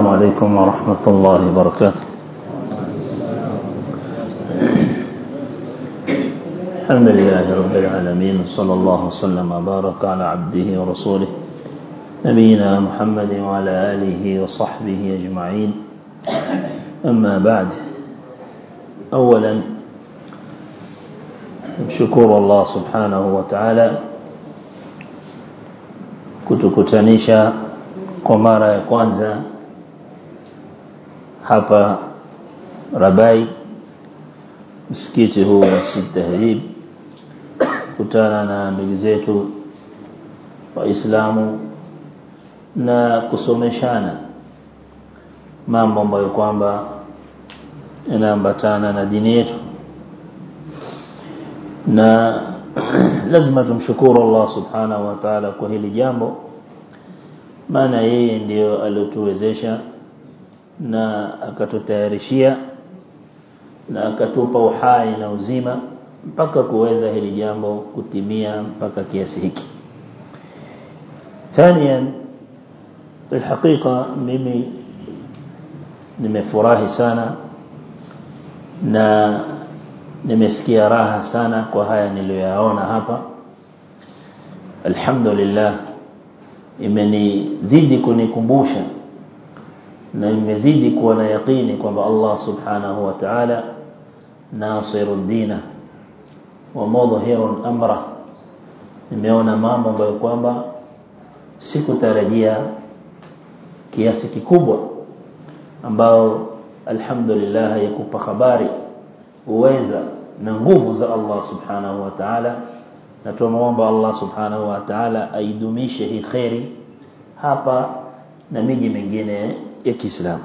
عليكم ورحمة الله وبركاته الحمد لله رب العالمين صلى الله وسلم وبارك على عبده ورسوله نبينا محمد وعلى آله وصحبه أجمعين أما بعد أولا شكر الله سبحانه وتعالى kutukutanisha kwa mara ya kwanza hapa Rabai msikiti huu Masjid Tahrib kutana na ndugu zetu waislamu na kusomeshana mambo ambayo kwamba yanaambatana na dini yetu na lazima tumshukuru Allah subhanahu wa ta'ala kwa hili jambo maana yeye ndiyo aliotuwezesha na akatutayarishia na akatupa uhai na uzima mpaka kuweza hili jambo kutimia mpaka kiasi hiki ثانيا الحقيقة mimi nimefurahi sana na nimesikia raha sana kwa haya niliyoyaona hapa alhamdulillah imenizidi kunikumbusha na imezidi kuwa na yaqini kwamba Allah subhanahu wa ta'ala nasirud dina wa mudhhirun amra nimeona mambo ambayo kwamba sikutarajia kiasi kikubwa ambao alhamdulillah yakupa habari uweza na nguvu za Allah subhanahu wa ta'ala na tunaomba Allah subhanahu wa ta'ala aidumishe hii khairi hapa na miji mingine ya Kiislamu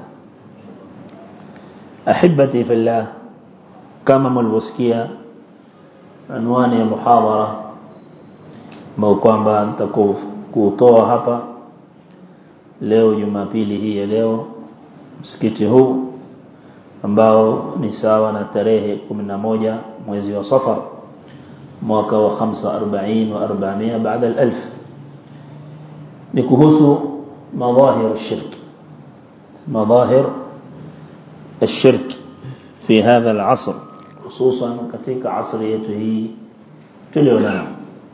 ahibati fillah kama mlivyosikia anwani ya muhadhara ambao kwamba nitakutoa hapa leo Jumapili hii ya leo msikiti huu ambao ni sawa na tarehe 11 mwezi wa Safar mwaka wa 45 wa 400 baada ya 1000 ni kuhusu مظاهر الشرك مظاهر الشرك في هذا العصر خصوصا katika عصر yetu hii tulionao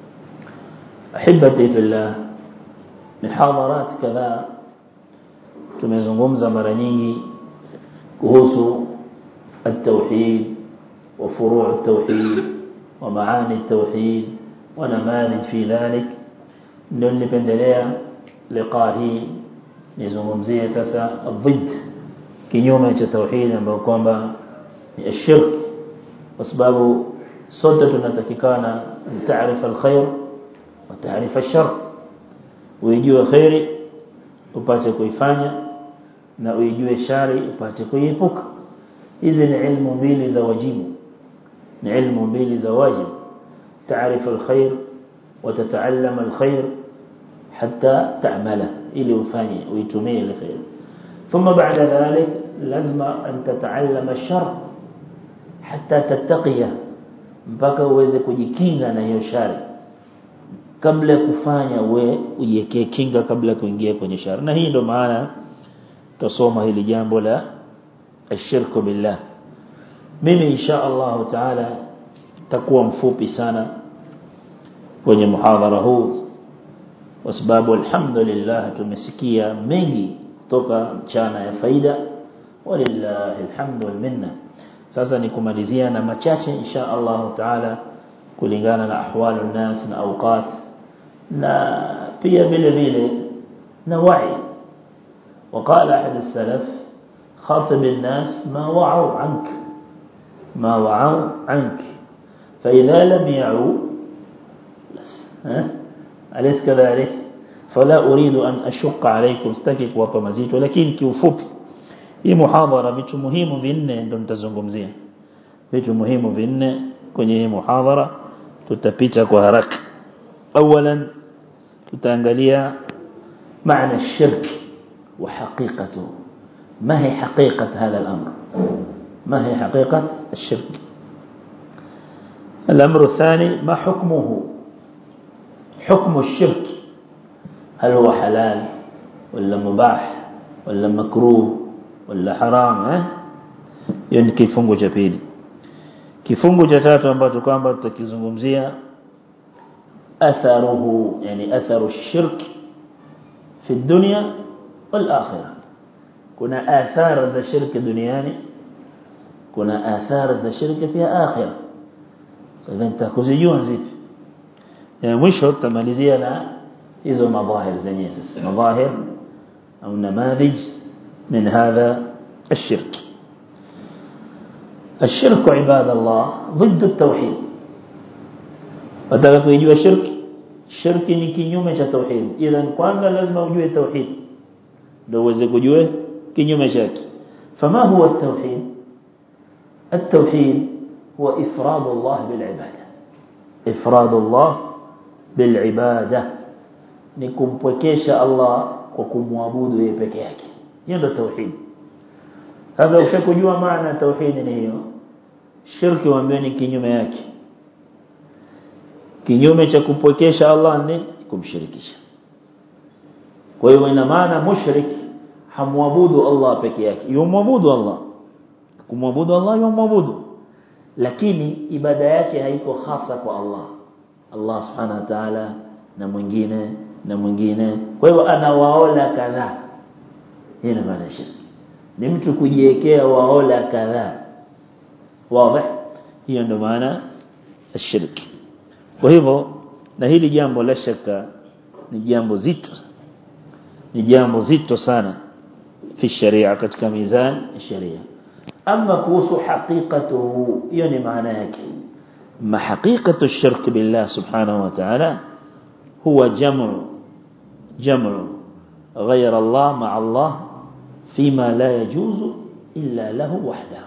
احبتي في الله محاضرات kadhaa tumezungumza mara nyingi kuhusu التوحيد وفروع التوحيد ومعاني التوحيد ونماذج في ذلك ndio nilipendelea liqa hii nizungumzie sasa ضد kinyume cha tauhid ambayo kwamba ni ashirk kwa sababu sote tunatakikana taarifa alkhair wa taarifa alshar uijue khairi upate kuifanya na uijue shari upate kuiepuka hizi ni ilmu mbili za wajibu ni ilmu mbili za wajibu taarifa alkhair وتتعلم الخير حتى تعمله ili ufanye uitumie ile khair thumma ba'da dhalik lazima an tata'allama ash-shar hatta tattaqiya mpaka uweze kujikinga na hiyo shari kabla kufanya we ujiwekee kinga kabla kuingia kwenye shari na hii ndo maana tusoma hili jambo la ashirku billah mimi insha Allah taala takuwa mfupi sana kwenye muhadhara huu kwa sababu alhamdulillah tumesikia mengi kutoka mchana ya faida walillahi alhamdu wal minna sasa ni kumalizia na machache insha Allah taala kulingana na ahwalu nas na awqat na pia vile vile na wa'i وقال أحد السلف خاطب الناس ما وعوا عنك ما وعوا عنك فإذا لم يعوا أليس كذلك فلا أريد أن أشق عليكم استكك وطمزيت ولكن kiufupi hii muhadhara vitu muhimu vinne ndo nitazungumzia vitu muhimu vinne kwenye hii muhadhara tutapita kwa haraka اولا tutaangalia maana الشرك وحقيقته ما هي حقيقة هذا الأمر ما هي حقيقة الشرك الأمر الثاني ما حكمه حكم الشرك هل هو حلال ولا مباح wala makruh wala haram eh hiyo ni kifungu cha pili kifungu cha tatu ambacho kwamba tutakizungumzia atharuhu yani atharu shirk fi dunya wal akhirah kuna athara za shirki duniani kuna athara za shirki pia akhirah sasa nitakuzijua zipi na mwisho tutamalizia na hizo madhahir zenyewe sasa madhahir au namadhij min hadha الشرك الشرك عباد الله ضد التوحيد wataka kujua shirki shirki ni kinyume cha tauhid ila kwanza lazima ujue tauhid ndio uweze kujua kinyume chake fama huwa at-tauhid at-tauhid huwa ifrad Allah bil ibada ifrad Allah bil ibada ni kumpwekesha Allah kwa kumwabudu yeye peke yake hiyo ndio tauhid sasa ukishakujua maana tauhid ni hiyo shirki waambie ni kinyume yake kinyume cha kupwekesha Allah ni kumshirikisha kwa hiyo ina maana mushrik hamwabudu Allah peke yake yumwabudu Allah kumwabudu Allah yumwabudu lakini ibada yake haiko hasa kwa Allah Allah subhanahu wa ta'ala na mwingine na mwingine kwa hiyo anawaola kadhaa hii ni maana shirki ni mtu kujiwekea waola kadhaa wazi hiyo ndio maana ashirki kwa hivyo na hili jambo la shaka ni jambo zito ni jambo zito sana fi sharia katika mizan sharia ama kuhusu haqiqatuhu hiyo ni maana yake ma haqiqatu shirk billah subhanahu wa ta'ala huwa jam'u jam'u غير الله مع الله فيما لا يجوز إلا له وحده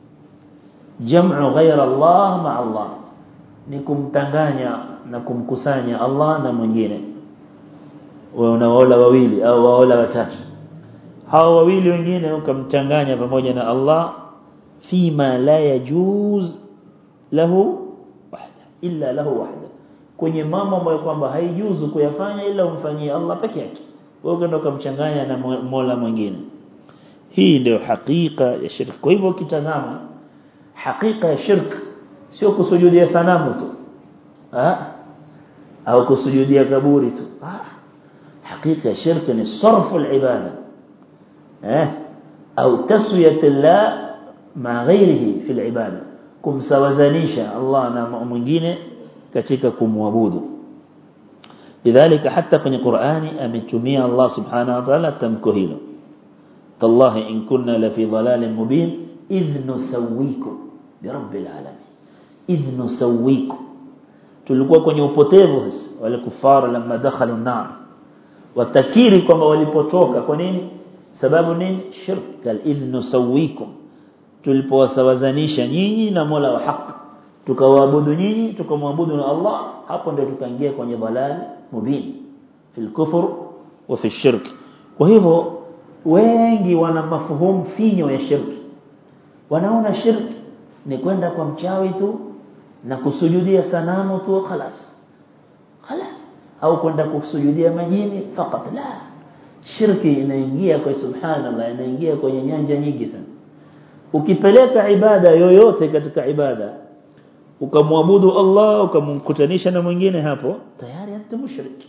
جمع غير الله مع الله ni kumtanganya na kumkusanya Allah na mwingine wewe unaola wawili au waola watatu hao wawili wengine ukamchanganya pamoja na Allah fima la yajuz lahu wahda illa lahu wahda kwenye mambo ambayo kwamba haijuzu kuyafanya ila umfanyie Allah peke yake wewe ukaenda ukamchanganya na Mola mwingine hii ndio hakika ya shirki kwa hivyo ukitazama hakika ya shirki sio kusujudia sanamu tu ah au kusujudia kaburi tu ah hakika shirki ni sarfu al-ibada eh au taswiyat Allah ma ghairihi fi al-ibada kumsawazanisha Allah na mwingine katika kumwabudu lidhalika hata kwenye Qur'ani ametumia Allah subhanahu wa ta'ala tamko hilo tallahi in kunna la fi dhalalin mubin idh nusawwikum bi rabbil alamin idh nusawwikum tulikuwa kwenye upotevu sasa wale kufara lamma dakhalu nar watakiri kwamba walipotoka kwa nini sababu nini shirk kal idh nusawwikum tulipowasawazanisha nyinyi na Mola wa haki tukawaabudu nyinyi tukamwabudu na Allah hapo ndio tukaingia kwenye dhalal mubin fil kufr wa fi shirk kwa hivyo wengi wana mafuhumu finyo ya shirki wanaona shirki ni kwenda kwa mchawi tu na kusujudia sanamu tu خلاص خلاص au kwenda kusujudia majini fakat la shirki inaingia kwa subhanallah inaingia kwenye nyanja nyingi sana ukipeleka ibada yoyote katika ibada ukamwabudu Allah ukamkutanisha na mwingine hapo tayari anta mushrik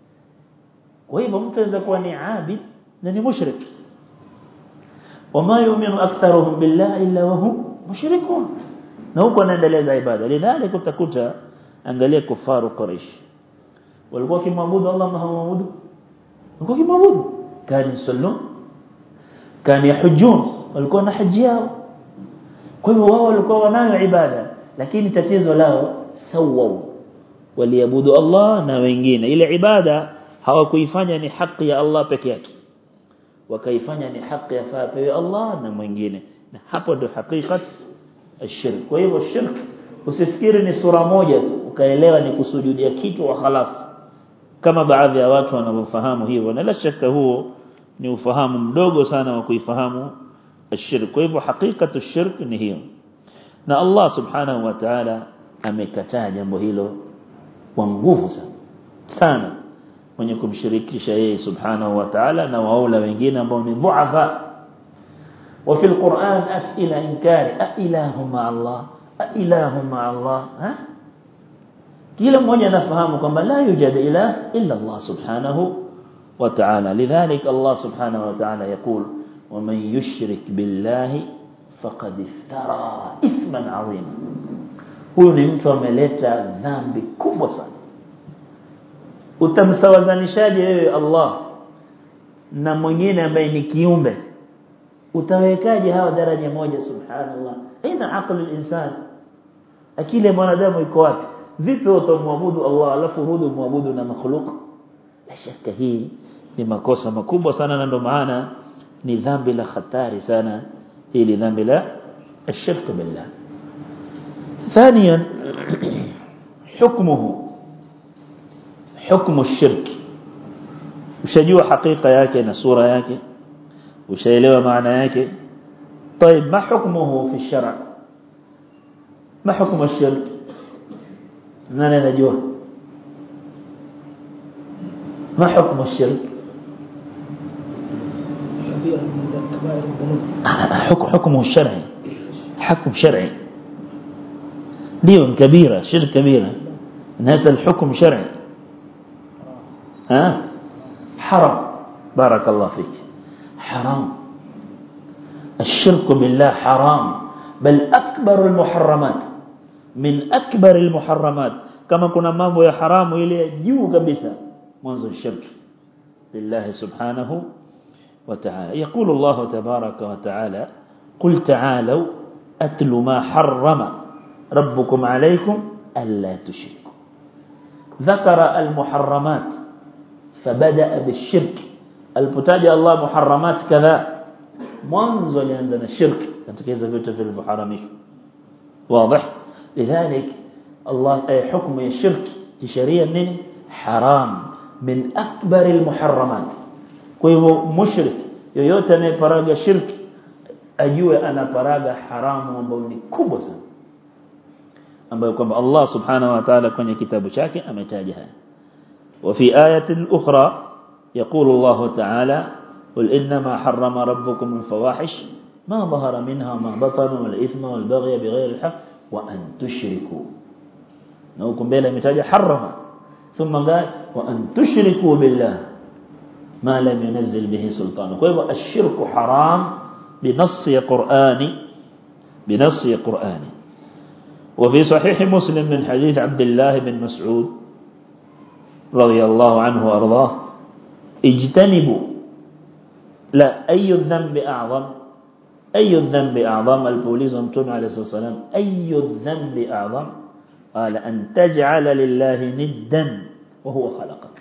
kwa hivyo mtu anaweza kuwa ni abid na ni mushrik wama yu'minu aktharuhum billahi illa wa hum mushrikun na huko anaendeleza ibada lidhalika utakuta angalia kufaru quraish walikuwa kimwabudu Allah ma hawaabudu walikuwa kimwabudu kani yusallu kani yahujun walikuwa na haji yao kwa hivyo wao walikuwa wanayo ibada lakini tatizo lao sawau waliabudu Allah na wengine ile ibada hawakuifanya ni haki ya Allah peke yake wakaifanya ni haki ya fapewe Allah na mwingine na hapo ndio hakikat ashirk kwa hivyo shirk usifikiri ni sura moja tu ukaelewa ni kusujudia kitu wa khalas kama baadhi ya watu wanavyofahamu hivyo na la shaka huo ni ufahamu mdogo sana wa kuifahamu ashirk kwa hivyo hakikatu shirk ni hiyo na Allah subhanahu wa ta'ala amekataa jambo hilo kwa nguvu sana sana mwenye kumshirikisha yeye subhanahu wa ta'ala na waula wengine ambao ni dhuafa وفي القرآن أسئلة إنكار أإله مع الله أإله مع الله ها kila mmoja anafahamu kwamba la yujad ilah illa Allah subhanahu wa ta'ala lidhalik Allah subhanahu wa ta'ala يقول ومن يشرك بالله فقد افترى اثما عظيما huyu ni mtu ameleta dhambi kubwa sana utamsawazanishaje wewe Allah na mwingine ambaye ni kiumbe utawekaje hawa daraja moja subhanallah ina akili insan akili ya mwanadamu iko wapi vipi utamwabudu Allah alafu rudi muabudu na makhluk la shaka hii ni makosa makubwa sana na ndio maana ni dhambi la hatari sana hili dhambi la الشرك بالله ثانيا حكمه حكم الشرك ushajua hakika yake na sura yake ushaelewa maana yake طيب ما حكمه في الشرع ما حكم الشرك nani anajua ما حكم الشرك حكم حكمه الشرعي حكم شرعي ديون كبيرة شرك كبيرة هذا الحكم شرعي ها حرام بارك الله فيك حرام الشرك بالله حرام بل أكبر المحرمات من أكبر المحرمات كما كنا mambo ya haramu ile juu kabisa mwanzo shirki lillahi subhanahu wa ta'ala يقول الله تبارك وتعالى قل تعالوا أتل ما حرم ربكم عليكم ألا تشركوا ذكر المحرمات فبدأ بالشرك البتاج الله محرمات كذا mwanzo alianza na shirki katika hizo vitu vilivyoharamishwa واضح لذلك الله أي حكم الشرك كشريعة نيني حرام من أكبر المحرمات kwa mushrik yoyote anayeparaga shirki ajue anaparaga haramu ambayo ni kubwa sana ambayo kwamba Allah subhanahu wa ta'ala kwenye kitabu chake ametaja haya وفي آية أخرى يقول الله تعالى قل إنما حرم ربكم الفواحش ما ظهر منها ما بطن والإثم والبغي بغير الحق وأن تشركوا نوكم بلا متاجة حرم ثم قال وأن تشركوا بالله ما لم ينزل به سلطان ويبقى الشرك حرام بنص قرآني بنص قرآني وفي صحيح مسلم من حديث عبد الله بن مسعود رضي الله عنه وأرضاه اجتنبوا لا أي الذنب أعظم أي الذنب أعظم البوليس ومتون عليه الصلاة والسلام أي الذنب أعظم قال أن تجعل لله ندا وهو خلقك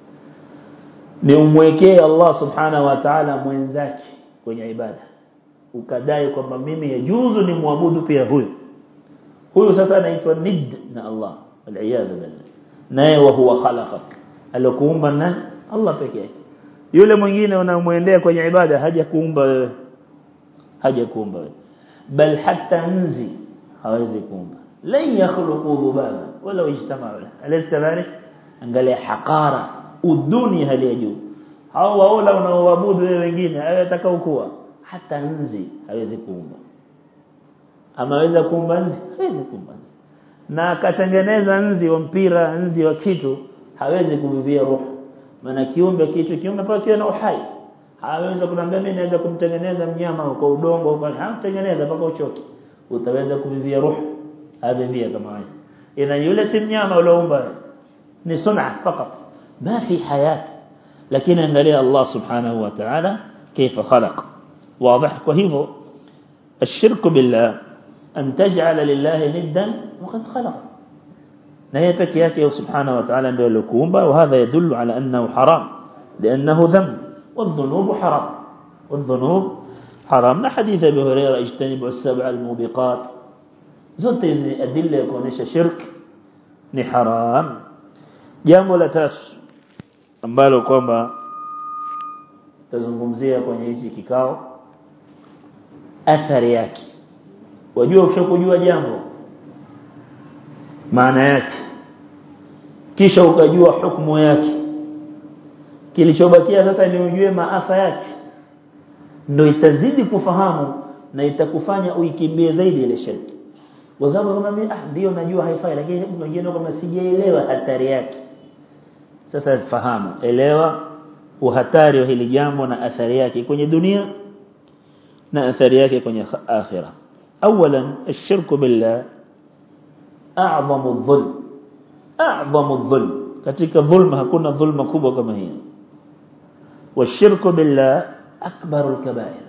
niumwekee Allah subhanahu wa ta'ala mwenzake kwenye ibada ukadai kwamba mimi yajuzu ni muabudu pia huyu huyu sasa anaitwa nid na Allah waliyadhu billah naye wa huwa khalaqak alokuumba nani Allah pekee yake yule mwingine unamwendea kwenye ibada haja kuumba wewe haja kuumba wewe bal hatta nzi hawezi kuumba lan yakhluqu dhubaba wala ijtama'u alaysa dhalik angalia haqara uduni hali ya juu hao waola unaoabudu wewe wengine atakao kuwa hata nzi hawezi kuumba amaweza kuumba nzi hawezi kuumba nzi na akatengeneza nzi wa mpira nzi wa kitu hawezi kuvivia roho maana kiumbe kitu kiumbe paka kiwe na uhai hawezi kunambia mimi naweza kumtengeneza mnyama kwa udongo kwa hamtengeneza mpaka uchoke utaweza kuvivia roho havivia kama hivi ina yule si mnyama ulioumba ni sun'a fakat ما في حياة لكن angalia Allah subhanahu wa ta'ala كيف خلق واضح وهو الشرك بالله أن تجعل لله ندا وقد خلق نهي peke yake subhanahu wa ta'ala ndio alikuumba وهذا يدل على أنه حرام لأنه ذنب والذنوب حرام والذنوب حرام na حديث أبي هريرة اجتنبوا السبع الموبقات zote hizi adilla ya kuonesha shirk ni haram jambo la tatu ambalo kwamba tazungumzia kwenye hichi kikao athari yake wajua ushakujua jambo maana yake kisha ukajua hukumu yake kilichobakia sasa ni ujue maafa yake ndio itazidi kufahamu na itakufanya uikimbie zaidi ile shirki kwa sababu kama mimi ah ndio najua haifai lakini wengine kama sijaelewa hatari yake sasa fahamu elewa uhatari wa hili jambo na athari yake kwenye dunia na athari yake kwenye akhira اولا الشرك بالله اعظم الظلم اعظم الظلم katika dhulma hakuna dhulma kubwa kama hiyo والشرك بالله اكبر الكبائر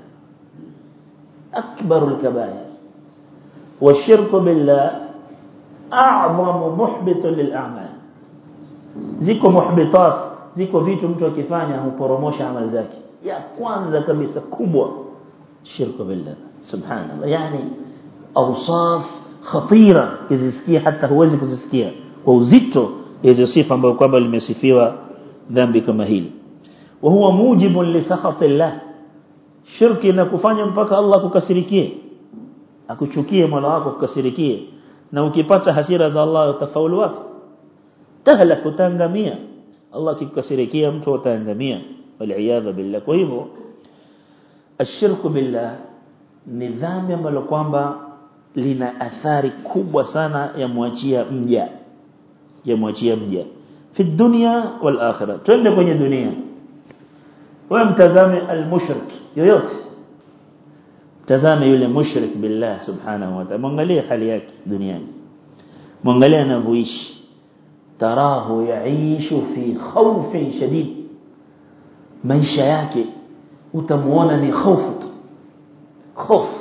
اكبر الكبائر والشرك بالله اعظم محبط للاعمال ziko muhbitat ziko vitu mtu akifanya huporomosha amali zake ya kwanza kabisa kubwa shirku billah subhanallah yani awsaf khatira kizisikia hata huwezi kuzisikia kwa uzito hizo sifa ambazo kwamba limesifiwa dhambi kama hili wa huwa mujibun li sakhatillah shirki inakufanya mpaka Allah kukasirikie akuchukie mola wako kukasirikie na ukipata hasira za Allah utafaulu wapi tahlak utaangamia Allah kikukasirikia mtu utaangamia wal billah kwa hivyo ashirku billah ni dhambi ambalo kwamba lina athari kubwa sana ya muachia mja ya muachia mja fi dunya wal akhirah twende kwenye dunia wewe mtazame al-mushrik yoyote tazame yule mushrik billah subhanahu wa ta'ala mwangalie hali yake duniani mwangalie anavyoishi tarahu yaishu fi khawfin shadid maisha yake utamuona ni hofu tu hofu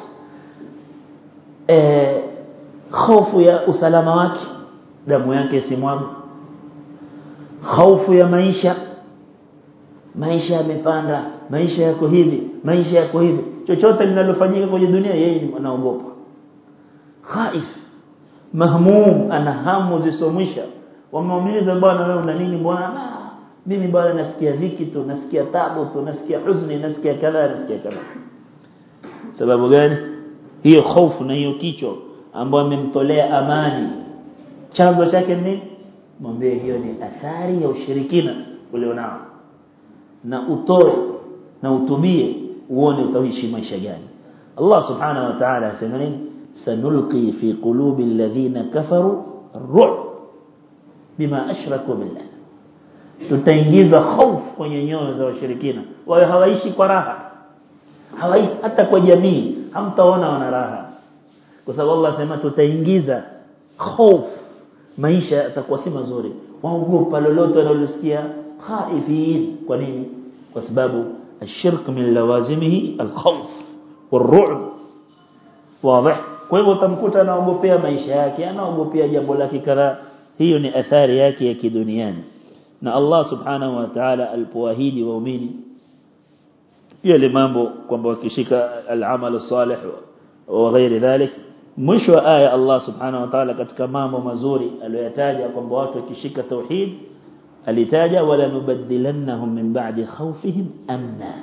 eh hofu ya usalama wake damu yake simwaga hofu ya maisha maisha yamepanda maisha yako hivi maisha yako hivi chochote linalofanyika kwenye dunia yeye anaogopa khaif mahmum ana hamu zisomwisha wamuuliza bwana wewe una nini bwana mimi bwana nasikia dhiki tu nasikia tabu tu nasikia huzuni nasikia kadha nasikia kadha sababu gani hiyo hofu na hiyo kicho ambayo amemtolea amani chanzo chake ni mwambie hiyo ni athari ya ushirikina ulionao na utoe na utubie uone utaishi maisha gani Allah subhanahu wa ta'ala asema nini sanulqi fi qulubi alladhina kafaru ar-ru'b bima ashraku billah tutaingiza hofu kwenye nyoyo za washirikina wao hawaishi kwa raha hawaishi hata kwa jamii hamtaona wana raha kwa sababu Allah sema tutaingiza hofu maisha yatakuwa si mazuri waogopa lolote wanalosikia khaifin kwa nini kwa sababu الشرك من لوازمه الخوف والرعب واضح kwa hivyo utamkuta anaogopea maisha yake anaogopea jambo lake kadhaa hiyo ni athari yake ya kiduniani na Allah subhanahu wa ta'ala alipoahidi waumini yale mambo kwamba wakishika al-amal salih wa ghairi dhalik mwisho wa aya Allah subhanahu wa ta'ala katika mambo mazuri aliyoyataja kwamba watu wakishika tauhid alitaja wala nubaddilannahum min ba'di khawfihim amna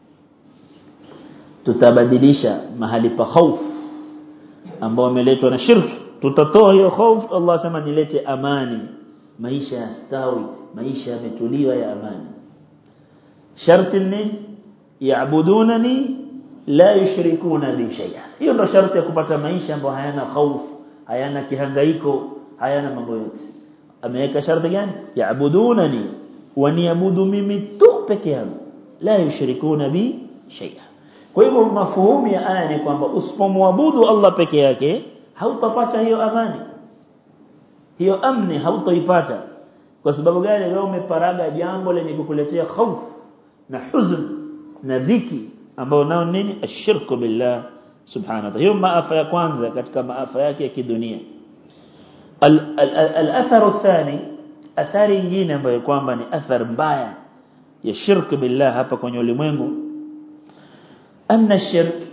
tutabadilisha mahali pa hofu ambao wameletwa na shirki tutatoa hiyo hofu Allah sema nilete amani maisha yastawi maisha yametuliwa ya amani sharti ni yaabudunani la yushrikuna bi shay'a hiyo ndo sharti ya kupata maisha ambayo hayana hofu hayana kihangaiko hayana mambo yote ameweka sharti gani yaabudunani waniabudu mimi tu peke yangu la yushrikuna bi shay'a kwa hivyo mafuhumu ya aya ni kwamba usipomwabudu Allah peke yake hautapata hiyo amani hiyo amni hautoipata kwa sababu gani wewe umeparaga jambo lenye kukuletea hofu na huzn na dhiki ambao nao nini ashirku billah subhanahu wa ta'ala hiyo maafa ya kwanza katika maafa yake ya kidunia al-athar athani athari nyingine ambayo kwamba ni athar mbaya ya shirku billah hapa kwenye ulimwengu أن الشرك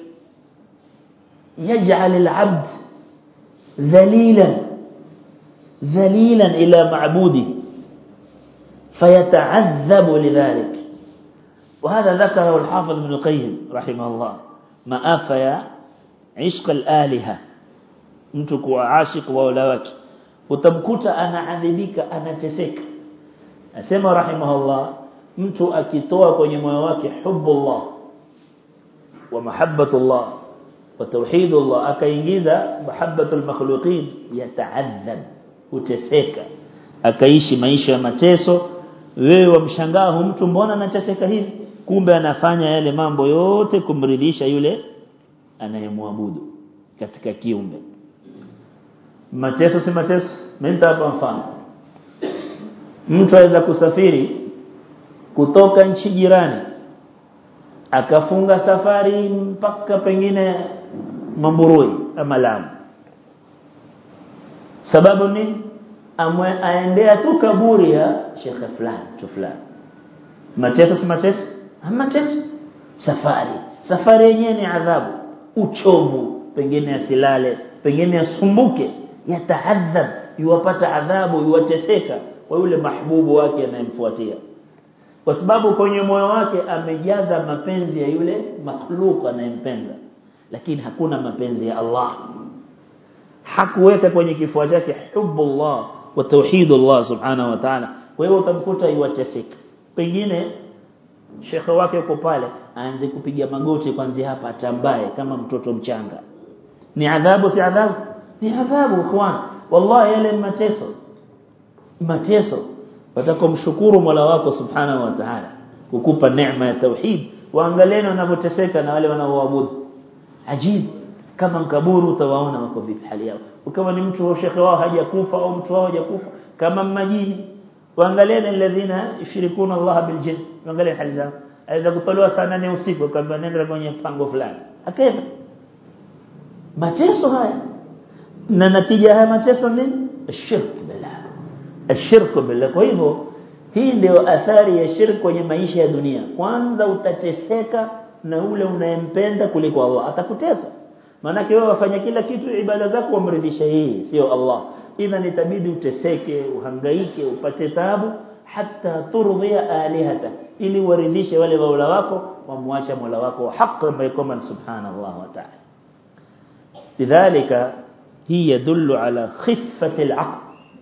يجعل العبد ذليلا ذليلا إلى معبوده فيتعذب لذلك وهذا ذكره الحافظ ابن القيم رحمه الله ما آفيا عشق الآلهة mtu kuwa ashik wa wala wake utamkuta anaadhibika anateseka asema rahimahullah mtu akitoa kwenye moyo wake hubbullah wa mahabbatullah wa tauhidullah akaingiza mahabbatul makhluqin yataadhab uteseka akaishi maisha ya mateso wewe wamshangaa mtu mbona anateseka hivi kumbe anafanya yale mambo yote kumridhisha yule anayemwabudu katika kiumbe mateso si mateso mimi hapa mfano mtu aweza kusafiri kutoka nchi jirani akafunga safari mpaka pengine Mamburui ama Lamu sababu ni amwe aendea tu kaburi ya shekhe fulani tu fulani mateso si mateso mateso safari safari yenyewe ni adhabu uchovu pengine asilale pengine asumbuke yataadhab yuwapata adhabu yuwateseka kwa yule mahbubu wake anayemfuatia kwa sababu kwenye moyo wake amejaza mapenzi ya yule makhluk anayempenda lakini hakuna mapenzi ya Allah hakuweka kwenye kifua chake hubbullah wa tauhidullah subhanahu wa ta'ala kwa hiyo utamkuta yuwateseka pengine shekhe wake yuko pale aanze kupiga magoti kwanza hapa atambaye kama mtoto mchanga ni adhabu si adhabu ni adhabu ikhwan wallahi yale mateso mateso watakomshukuru Mola wako subhanahu wa ta'ala kukupa neema ya tauhid waangalieni wanavyoteseka na wale wanaoabudu ajib kama mkaburu utawaona wako vipi hali yao ukawa ni mtu wa shekhe wao hajakufa au mtu wao hajakufa kama majini waangalieni alladhina yushrikuna Allah bil jinn waangalieni hali zao aweza kutolewa saa 8 usiku kwamba nenda kwenye pango fulani akaenda mateso haya na natija haya mateso nini shirk billah ashirku billah kwa hivyo hii ndio athari ya shirk kwenye maisha ya dunia kwanza utateseka na ule unayempenda kuliko Allah atakutesa maana wewe wafanya kila kitu ibada zako wamridhisha yeye sio Allah idhan itabidi uteseke uhangaike upate taabu hata turdhia alihata ili waridhishe wale waula wako wamwacha mola wako haki ambaye kama subhanallah wa ta'ala lidhalika hii yadullu ala khiffati alaql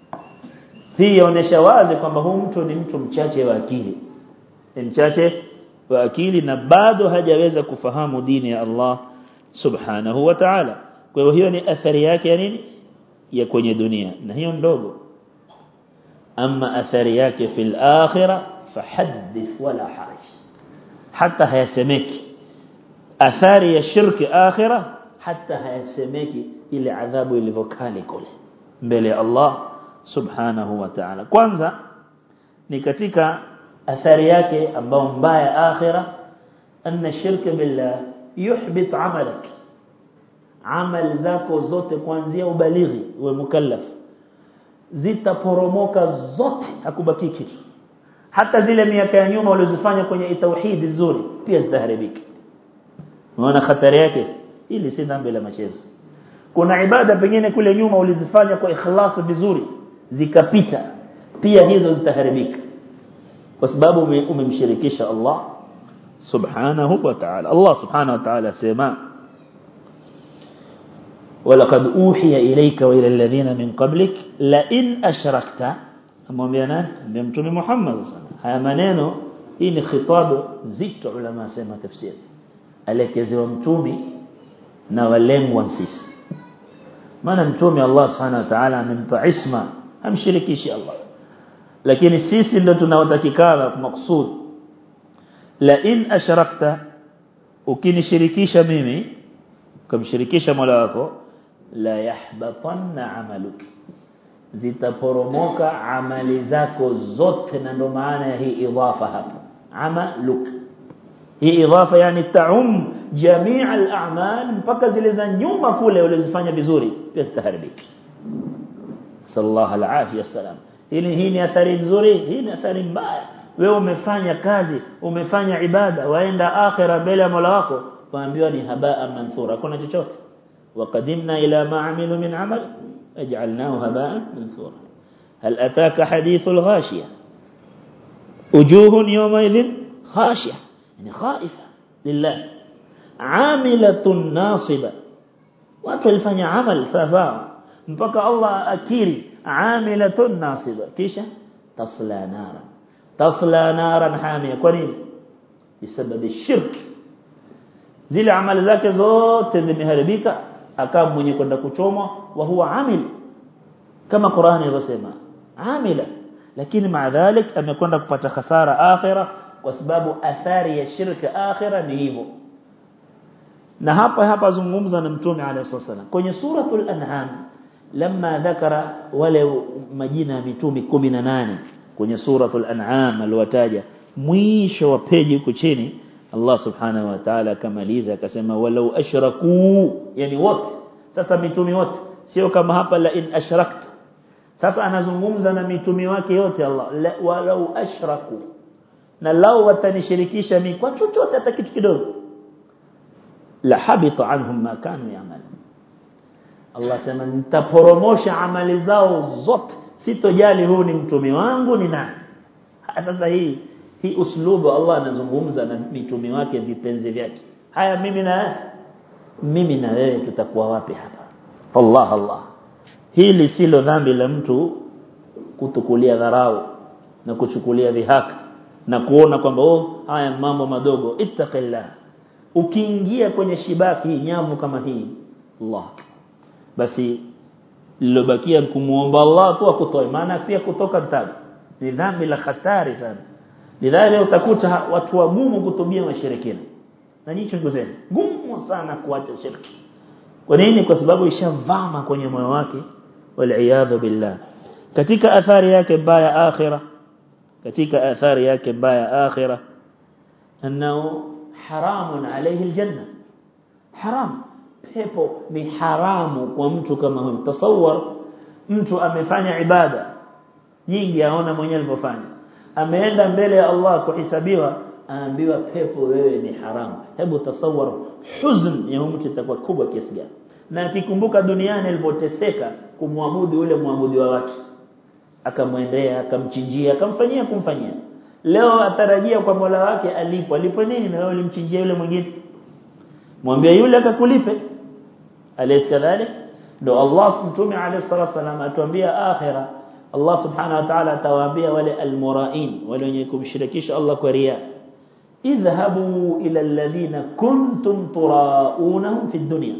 hii inaonyesha wazi kwamba huyu mtu ni mtu mchache wa akili ni mchache wa akili na bado hajaweza kufahamu dini ya Allah subhanahu wa ta'ala kwa hiyo hiyo ni athari yake ya nini ya kwenye dunia na hiyo ndogo ama athari yake fil akhirah fahaddith wala haraj hata hayasemeki athari ya shirki akhirah hata hayasemeki ile adhabu ilivyokali kule mbele ya Allah subhanahu wa ta'ala kwanza ni katika athari yake ambao mbaya akhira anna shirka billah yuhbit amalak amal zako zote kuanzia ubalighi uwe mukallaf zitaporomoka zote hakubaki kitu hata zile miaka ya nyuma ulizofanya kwenye tauhid nzuri pia zitaharibika unaona hatari yake ili si dhambi la machezo kuna ibada pengine kule nyuma ulizifanya kwa ikhlas vizuri zikapita pia hizo zitaharibika kwa sababu umemshirikisha Allah subhanahu wa ta'ala Allah subhanahu wa ta'ala sema ولقد أوحي إليك وإلى الذين من قبلك لئن أشركت amwambia nani ndio mtume Muhammad sana haya maneno hii ni khitabu zito ulama sema tafsiri alekezewa mtume na walengwa sisi maana mtume Allah subhanahu wa ta'ala amempa isma hamshirikishi Allah lakini sisi ndio tunaotakikana maksud la in ashrakta ukinishirikisha mimi kumshirikisha Mola wako la yahbatanna amaluki zitaporomoka amali zako zote na ndo maana ya hii idhafa hapa amaluk hii idhafa yani taum jamii al-a'mal mpaka zile za nyuma kule ulizofanya vizuri pia zitaharibika sallallahu alaihi wasallam hili hii ni athari nzuri hii ni athari mbaya wewe umefanya kazi umefanya ibada waenda akhira mbele ya Mola wako waambiwa ni habaa manthura kuna chochote وقدمنا إلى ما عملوا من عمل أجعلناه هباء منثورا هل أتاك حديث الغاشية وجوه يومئذ خاشية يعني خائفة لله عاملة ناصبة watu walifanya amal sawa mpaka Allah akiri amilatun nasiba kisha tasla nara tasla naran hamia kwa nini bisababi shirk zile amali zake zote zimeharibika akawa mwenye kwenda kuchomwa wa huwa amil kama Qur'ani ilivyosema amila lakini maadhalik amekwenda kupata hasara akhira kwa sababu athari ya shirka akhira ni hivyo na hapa hapa zungumza na mtume alayhi wasallam kwenye suratul an'am lamma dhakara wale majina ya mitume 18 kwenye suratul an'am aliwataja mwisho wa peji huko chini Allah subhanahu wa ta'ala akamaliza akasema walau ashraku yani wote sasa mitume wote sio kama hapa la in ashrakta sasa anazungumza na mitume wake yote Allah la, walau ashraku na lao watanishirikisha mimi kwa chochote hata kitu kidogo la habita anhum ma kanu ya'malu Allah sema nitaporomosha amali zao zote sitojali huu ni mtume wangu ni nani sasa hii hii uslubu Allah anazungumza na mitume wake vipenzi vyake haya mimi na mimi na wewe tutakuwa wapi hapa Allah Allah hili silo dhambi la mtu kutukulia dharau na kuchukulia dhihaka na kuona kwamba oh haya mambo madogo ittaqillah ukiingia kwenye shibaki hii nyavu kama hii Allah basi lilobakia kumuomba Allah tu akutoe maana pia kutoka tabu ni dhambi la hatari sana lidhali utakuta watu wagumu kutubia mashirikina na nyinyi chunguzeni gumu sana kuacha shirki kwa nini kwa sababu ishavama kwenye moyo wake wal billah katika athari yake mbaya akhira katika athari yake mbaya akhira anao haramun alayhi aljanna haram pepo ni haramu kwa mtu kama huyo tasawwar mtu amefanya ibada nyingi aona mwenyewe alivyofanya ameenda mbele ya Allah kuhesabiwa aambiwa pepo wewe ni haramu hebu tasawwar huzn ya mtu itakuwa kubwa kiasi gani na akikumbuka duniani alipoteseka kumwabudu yule muabudiwa wake akamwendea akamchinjia akamfanyia kumfanyia leo atarajia kwa Mola wake alipo alipo nini na wewe ulimchinjia yule mwingine mwambie yule akakulipe alayhi kadhalik ndo Allah mtume alayhi salatu wasallam atuambia akhira Allah subhanahu wa ta'ala atawaambia wale almurain wale wenye kumshirikisha Allah kwa ria idhhabu ila alladhina kuntum turaunahum fi dunya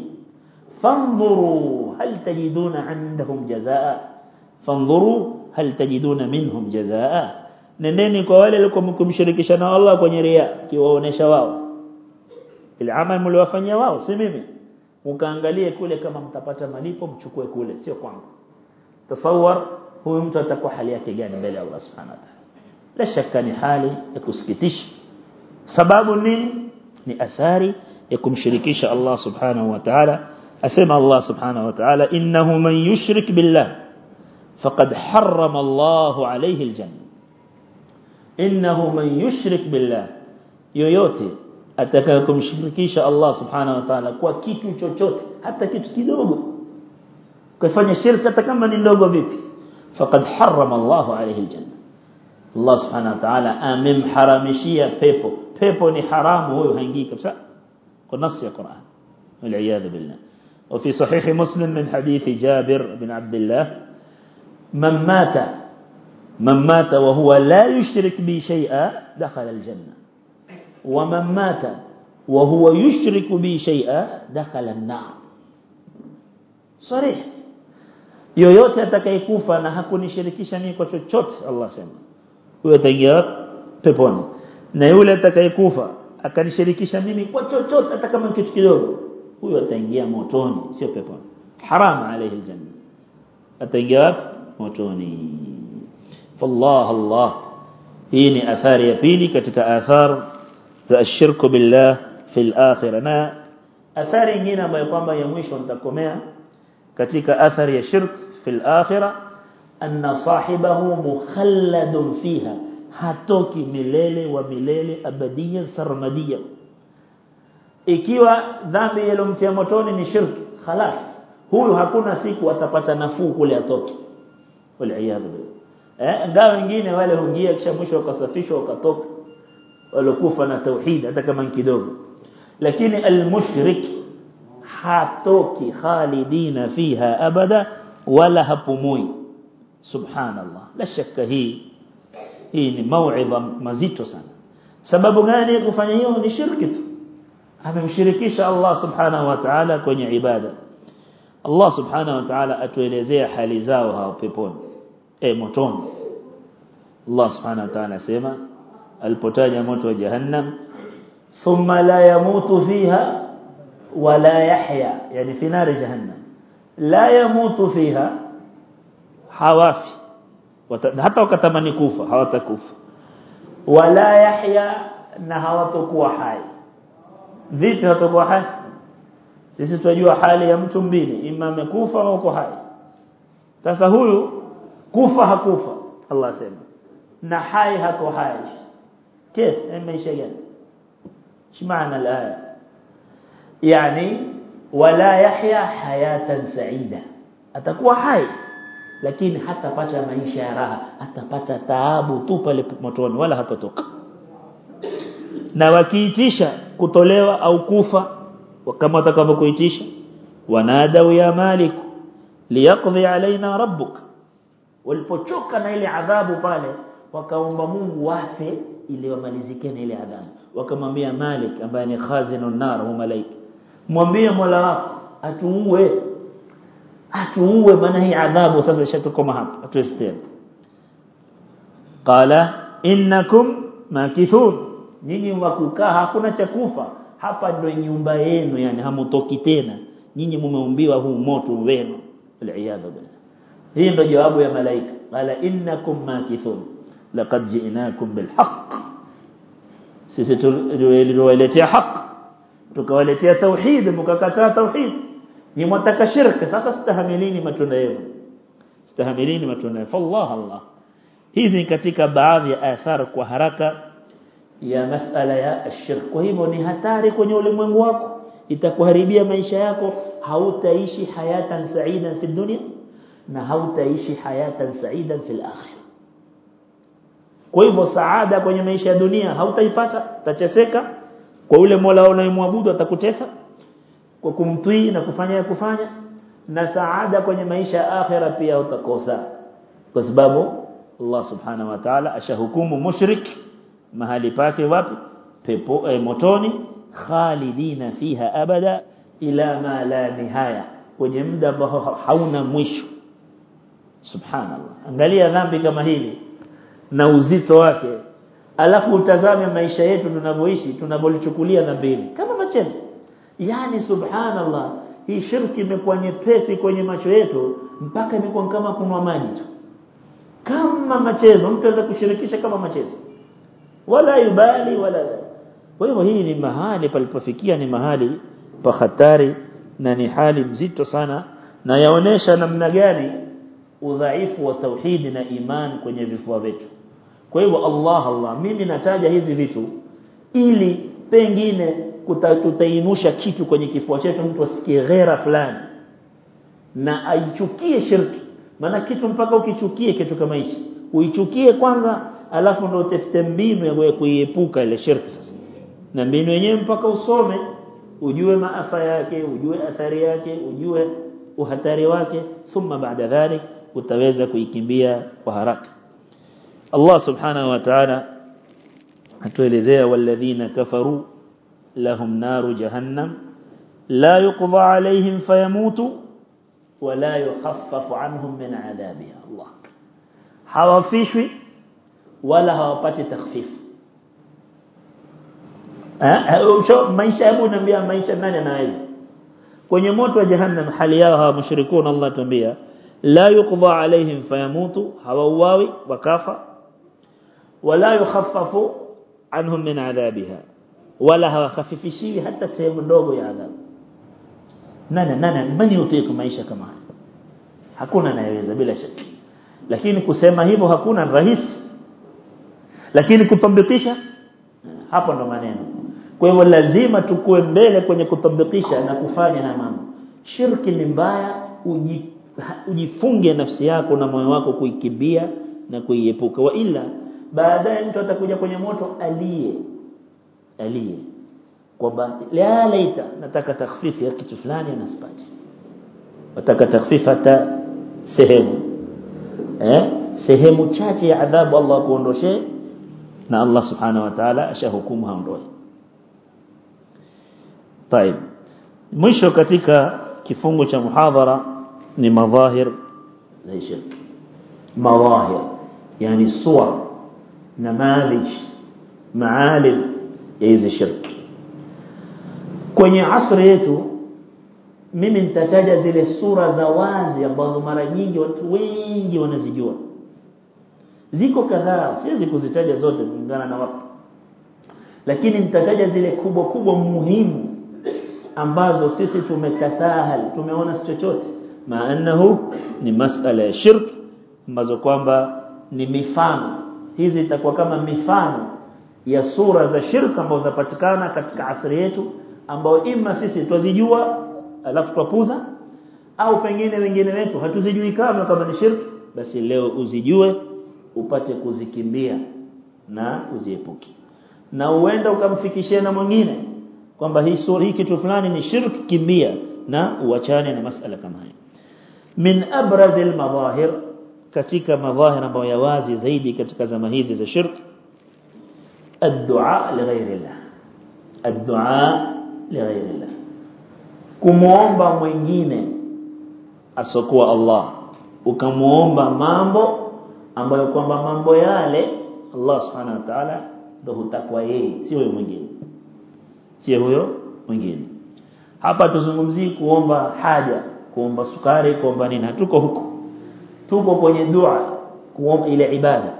fanzuru hal tajiduna indahum jazaa fanzuru hal tajiduna minhum jazaa nendeni kwa wale walikuwa mkumshirikisha na Allah kwenye ria kiwaonesha wao ile amal mliwafanyia wao si mimi mkaangalie kule kama mtapata malipo mchukue kule sio kwangu tasawwar huyu mtu atakuwa hali yake gani mbele ya Allah subhanahu wa ta'ala la shaka ni hali ya kusikitisha sababu nini ni athari ya kumshirikisha Allah subhanahu wa ta'ala asema Allah subhanahu wa ta'ala innahu man yushrik billah faqad harrama Allah alayhi aljanna innahu man yushrik billah yoyote atakayekumshirikisha Allah subhanahu wa ta'ala kwa kitu chochote hata kitu kidogo kufanya shirki hata kama ni ndogo vipi faqad harrama Allah alayhi aljanna Allah subhanahu wa ta'ala amemharamishia pepo pepo ni haramu huyo haingii kabisa kwa nasi ya Qur'an والعياذ بالله وفي صحيح مسلم من حديث جابر بن عبد الله من مات من مات وهو لا يشرك بي شيئا دخل الجنة ومن مات وهو يشرك بي شيئا دخل النار صريح yoyote atakayekufa na hakunishirikisha mimi kwa chochote Allah sema huyo ataingia peponi na yule atakayekufa akanishirikisha mimi kwa chochote hata kama kitu kidogo huyo ataingia motoni sio peponi haram alayhi aljanna ataingia motoni fallah Allah hii ni athari ya pili katika athar za ashirku billah fil akhirah na athari nyingine ambayo kwamba ya mwisho nitakomea katika athari ya shirk fil akhirah anna sahibahu mukhalladun fiha hatoki milele wa milele abadiyan sarmadiyan ikiwa dhambi ilomtia motoni ni shirki khalas huyu hakuna siku atapata nafuu kule atoki waliaadhu eh ngao wengine wale huingia kisha mwisho wakasafishwa wakatoka walokufa na tauhid hata kama kidogo lakini almushrik hatoki khalidina fiha abada wala hapumui subhanallah la shakka hii hii ni mauidha mazito sana sababu gani kufanya hiyo ni shirki tu amemshirikisha Allah subhanahu wa ta'ala kwenye ibada Allah subhanahu wa ta'ala atuelezea hali zao hao peponi eh motoni Allah subhanahu wa ta'ala sema alipotaja moto wa jahannam thumma la yamutu fiha wala yahya yani fi nar jahannam la yamutu fiha hawafi hata wakatamani kufa hawatakufa wala yahya na hawatakuwa hai vipi hawatakuwa hai sisi tunajua hali ya mtu mbili ima amekufa au uko hai sasa huyu kufa hakufa Allah sema na hai hako hai كيف maisha gani shmaana alaya yani wala yahya hayatan saida atakuwa hai lakini hatapata maisha ya raha atapata taabu tu pale motoni wala hatotoka na wakiitisha kutolewa au kufa kama watakavyokuitisha wanadau ya malik liyaqdi alaina rabbuk walipochoka na ile adhabu pale wakaomba Mungu wafe ili wamalizike na ile adhabu wakamwambia Malik ambaye ni khazinun nar hu malaika mwambie Mola wako atuue atuue maana hii adhabu sasa ishatukoma hapa atuwezi tena qala innakum makithun nyinyi wakukaa hakuna cha kufa hapa ndio nyumba yenu yani hamutoki tena nyinyi mumeumbiwa huu moto wenu aliyadha billah hii ndio jawabu ya malaika qala innakum makithun laqad ji'nakum bilhaq sisi tuliwaletea haq tukawaletea tauhid mkakataa tauhid ni mwataka shirki sasa stahamilini matunda yenu stahamilini matunda yenu fallah allah hizi ni katika baadhi ya athari kwa haraka ya masala ya shirk kwa hivyo ni hatari kwenye ulimwengu wako itakuharibia maisha yako hautaishi hayatan sa'idan fi dunya na hautaishi hayatan sa'idan fil akhirah kwa hivyo saada kwenye maisha ya dunia hautaipata utateseka kwa ule Mola unayemwabudu atakutesa kwa kumtii na kufanya ya kufanya na saada kwenye maisha ya akhira pia utakosa kwa sababu Allah subhanahu wa ta'ala ashahukumu mushrik mahali pake wapi pepo eh, motoni khalidina fiha abada ila ma la nihaya kwenye muda ambao hauna mwisho subhanallah angalia dhambi kama hili na uzito wake alafu utazame maisha yetu tunavyoishi tunavyolichukulia na mbili kama machezo yani subhanallah hii shirki imekuwa nyepesi kwenye macho yetu mpaka imekuwa kama kunwa maji tu kama machezo mtu anaweza kushirikisha kama machezo wala yubali wala kwa hivyo hii ni mahali palipofikia ni mahali pa hatari na ni hali mzito sana na yaonesha namna gani udhaifu wa tauhidi na iman kwenye vifua vyetu kwa hivyo Allah Allah mimi nataja hizi vitu ili pengine tutaimusha kitu kwenye kifua chetu mtu asikie ghera fulani na aichukie shirki maana kitu mpaka ukichukie kitu kama hichi uichukie kwanza alafu ndio utafute mbinu ya kuiepuka ile shirki sasa na mbinu yenyewe mpaka usome ujue maafa yake ujue athari yake ujue uhatari wake thumma baada dhalik utaweza kuikimbia kwa haraka Allah subhanahu wa ta'ala atuelezea walladhina kafaru lahum naru jahannam la yuqda alayhim fayamutu wala yukhaffafu anhum min adhabiha Allah hawafishwi wala hawapati takhfifu eh maisha hebu niambia maisha nani anaweza kwenye moto wa jahannam hali yao hawa mushrikuna Allah tuambia la yuqda alaihim fayamutu hawauawi wakafa wala yukhaffafu anhum min adhabiha wala hawakhafifishiwi hata sehemu ndogo ya adhabu nani nani mani utiku maisha kama haya hakuna anayeweza bila shaka lakini kusema hivyo hakuna rahisi lakini kutabikisha hapo ndo maneno kwa hivyo lazima tukue mbele kwenye kutabikisha na kufanya haya mambo shirki ni mbaya uji, ujifunge nafsi yako na moyo wako kuikimbia na kuiepuka wa ila baadaye mtu atakuja kwenye moto aliye aliye kwamba la laita nataka takhfifi ya kitu fulani nasipati nataka takhfifa hata sehemu eh sehemu chache ya adhabu Allah kuondoshe na Allah subhanahu wa ta'ala ashahukumu haondoe طيب mwisho katika kifungu cha muhadhara ni madhahir za shirk madhahir yani suwar namadhij maalim ya hizi shirk kwenye asri yetu mimi nitataja zile sura za wazi ambazo mara nyingi watu wengi wanazijua ziko kadhaa siwezi kuzitaja zote kulingana na watu lakini nitataja zile kubwa kubwa muhimu ambazo sisi tumetasahal tumeona si chochote maanahu ni masala ya shirk ambazo kwamba ni mifano hizi itakuwa kama mifano ya sura za shirk ambazo zapatikana katika asri yetu ambao ima sisi twazijua alafu twapuza au pengine wengine wetu hatuzijui kama kama ni shirk basi leo uzijue upate kuzikimbia na uziepuki na uenda ukamfikishia na mwingine kwamba hii sura hii kitu fulani ni shirk kimbia na uachane na masala kama haya min abraz almadahir katika madhahir ambayo ya wazi zaidi katika zama hizi za shirk الدعاء لغير الله الدعاء لغير الله kumuomba mwingine asokuwa Allah ukamuomba mambo ambayo kwamba mambo yale Allah subhanahu wa ta'ala ndio hutakwa yeye si huyo mwingine si huyo mwingine hapa tuzungumzii kuomba haja kuomba sukari kuomba nini hatuko huko tuko kwenye dua kuomba ile ibada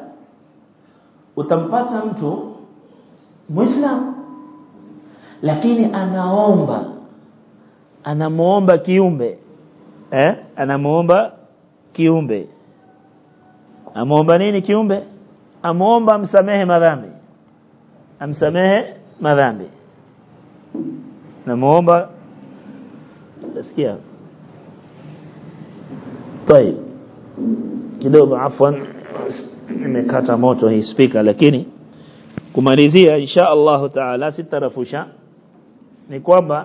utampata mtu muislamu lakini anaomba anamuomba kiumbe eh anamuomba kiumbe amuomba nini kiumbe amuomba amsamehe madhambi amsamehe madhambi namuomba nasikia طيب kidogo afwan nimekata moto hii speaker lakini kumalizia insha Allah taala sitarafusha ni kwamba